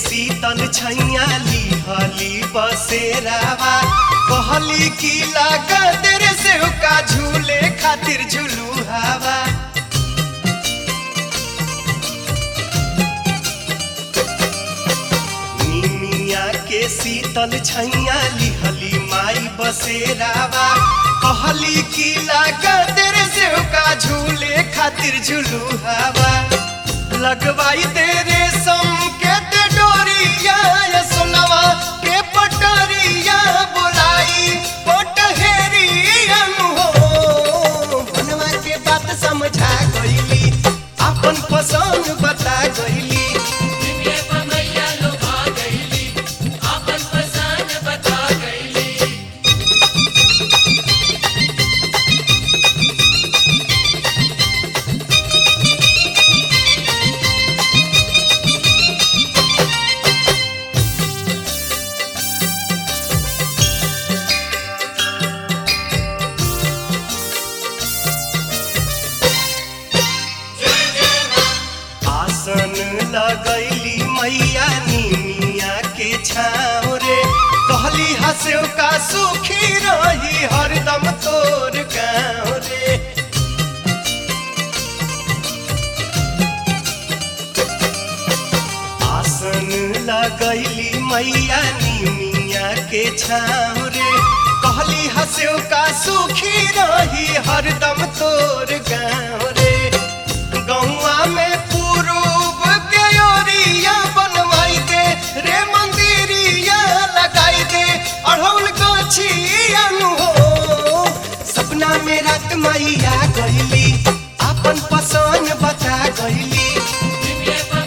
शीतल छैया लिहली बसेरावा कहली की लागा तेरे से का झूले खातिर झूलू हवा निमिया के शीतल छैया लिहली माई बसेरावा कहली की लागा तेरे से का झूले खातिर झूलू हवा लगवाई तेरे संकेत डोरिया ये सुनवा के पटरिया बुलाई पटहेरिया हो बनवा के बात समझा गईली अपन पसंद बता गईली दिव्य पमैया लोभा गईली आपन पसंद बता गईली आसन लगैली मैया निमिया के छाँव रे कहली हंसो का सुखी रही हरदम तोर गाँव रे आसन लगैली मैया निमिया के छाँव रे कहली हंसो का सुखी रही हरदम तोर गाँव रे गौआ में पूरूब के ओरिया बनवाई दे रे मंदिरिया लगाई दे अढ़ौल गछिया नु हो सपना में रात मैया गईली अपन पसंद बता गईली दिव्य